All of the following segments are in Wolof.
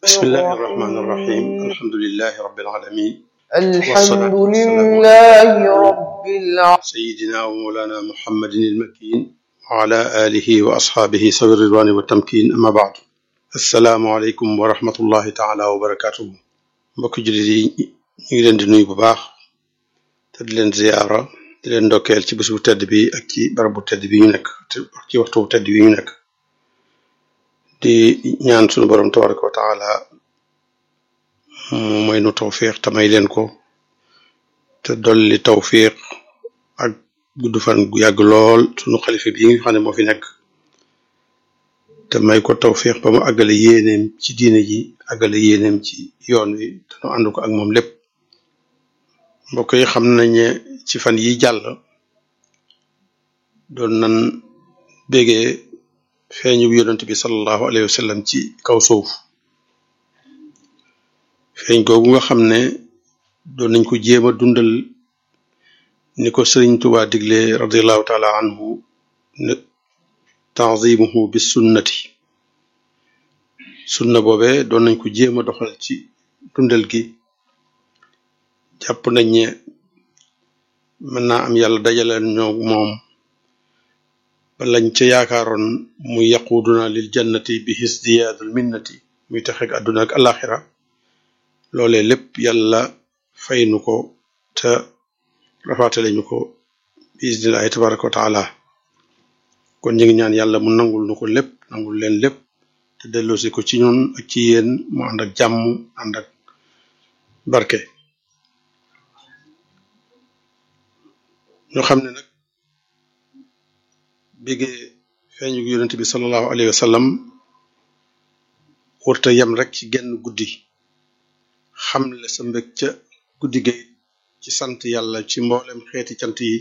بسم الله الرحمن الرحيم الحمد لله رب العالمين الحمد لله رب العالمين سيدنا ومولانا محمد المكين وعلى آله وأصحابه سوي الرضوان والتمكين أما بعد السلام عليكم ورحمة الله تعالى وبركاته mbokk jullit yi ñu ngi leen di nuyu bu baax te di leen ziyaara di leen ndokkeel ci bés bu tedd bi ak ci barab bu tedd bi ñu nekk ak ci waxtu bu tedd bi ñu nekk di ñaan sunu borom tabaraka wa taala mu may nu tawfiq te may leen ko te dolli tawfiq ak gudd fan gu yàgg lool sunu xalifa bi nga xam ne moo fi nekk te may ko tawfiq ba mu àggale yéeneem ci diine ji àggale yéeneem ci yoon wi te nu ànd ko ak moom lépp mbokk yi xam nañ ne ci fan yi jàll doon nan bégee feeñu yonent bi sallallahu alayhi wa sallam ci kaw suuf feeñ googu nga xam ne doon nañ ko jéem a dundal ni ko sëriñ Tuubaa digle radiallahu taala anhu ne tanzimuhu bis sunnati sunna boobe doon nañ ko jéem a doxal ci dundal gi jàpp nañ ne mën naa am yàlla dajale ñoo moom ba lañ ca yaakaaroon muy yaquduna lil jannati bi hisdiyaadul minnati muy texeeg àdduna ak alaxira loolee lépp yàlla fay nu ko te rafaatale ñu ko bi isnillahi tabaraka wa taala kon ñu ngi ñaan yàlla mu nangul nu ko lépp nangul leen lépp te delloosi ko ci ñun ak ci yéen mu ànd ak jàmm ànd ak barke ñoo xam ne nag bigee feeñu yonent bi sallallahu alayhi wa sallam wërta yem rek ci genn guddi xamle sa mbég ca guddi gay ci sant yàlla ci mboolem xeeti cant yi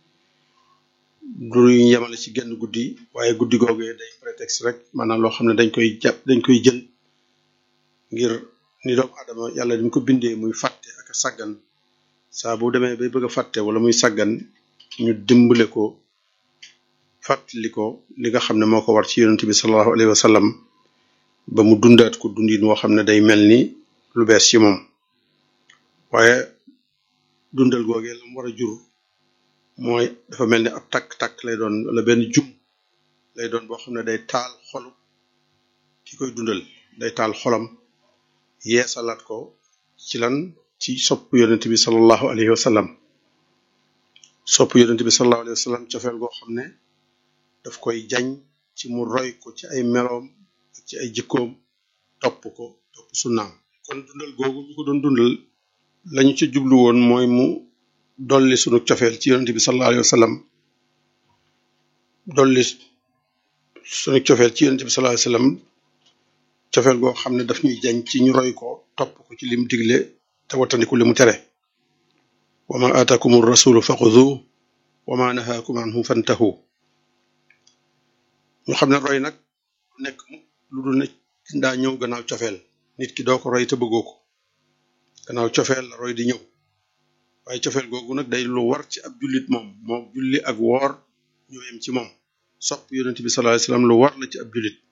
du ñu yemale ci genn guddi waaye guddi googee day prétexte rek maanaam loo xam ne dañ koy jàpp dañ koy jël ngir ni doomu adama yàlla dañ ko bindee muy fàtte ak a sàggan saa bu demee bay bëgg a fàtte wala muy sàggan ñu dimbale ko fàttali ko li nga xam ne moo ko war ci yonent bi sallallahu alayhi wa sallam ba mu dundaat ko dundin woo xam ne day mel ni lu bees ci moom waaye dundal googee la mu war a jur mooy dafa mel ni ab takk-takk lay doon wala benn jum lay doon boo xam ne day taal xolu ki koy dundal day taal xolam yeesalaat ko ci lan ci sopp yonent bi sallallahu alayhi wa sallam sopp yonent bi sallallahu alayhi wa sallam cofeel goo xam ne daf koy jañ ci mu roy ko ci ay meloom ak ci ay jikkoom topp ko topp sunnaam kon dundal googu ñu ko doon dundal lañu ca jublu woon mooy mu dolli sunu cofeel ci yonent bi sallallahu alayhi wa sallam dolli sunu cofeel ci yonent bi sallallahu alayhi wa sallam cofeel goo xam ne daf ñuy jañ ci ñu roy ko topp ko ci lim digle te wattandiku li mu tere wa ma aatakum rasulu faxudu wa ma nahaakum anhu fantahu ñu xam ne roy nag nekk lu dul ne ndaa ñëw gannaaw cofeel nit ki doo ko roy te bëggoo ko gannaaw cofeel la roy di ñëw waaye cofeel googu nag day lu war ci ab jullit moom moo julli ak woor ñoo yem ci moom sopp yonent bi sallallahu alayhi wasallam lu war la ci ab jullit